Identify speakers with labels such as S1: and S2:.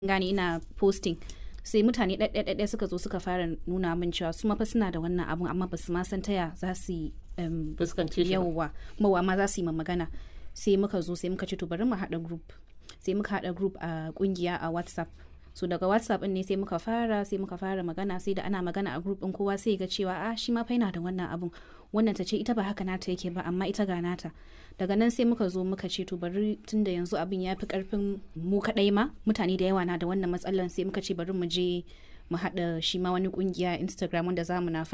S1: gane ina posting sai mutane ɗaiɗaiɗaiɗai suka zo suka fara nuna min cewa su fa suna da wannan abun amma ba su ma san taya za su yi um,
S2: fuskance shi ba.
S1: yauwa mawa ma za su yi ma magana sai muka zo sai muka ce to bari mu haɗa group sai muka haɗa group a kungiya a whatsapp so daga whatsapp din ne sai muka fara sai muka fara magana sai da ana magana a group din kowa sai ga cewa ah shi ma fa yana da wannan abun wannan ta ce ita ba haka nata yake ba amma ita ga nata daga nan sai muka zo muka ce to bari tunda yanzu abin ya fi karfin mu kadai ma mutane da yawa na da wannan matsalan sai muka ce bari mu je mu haɗa shi ma wani kungiya instagram wanda za mu na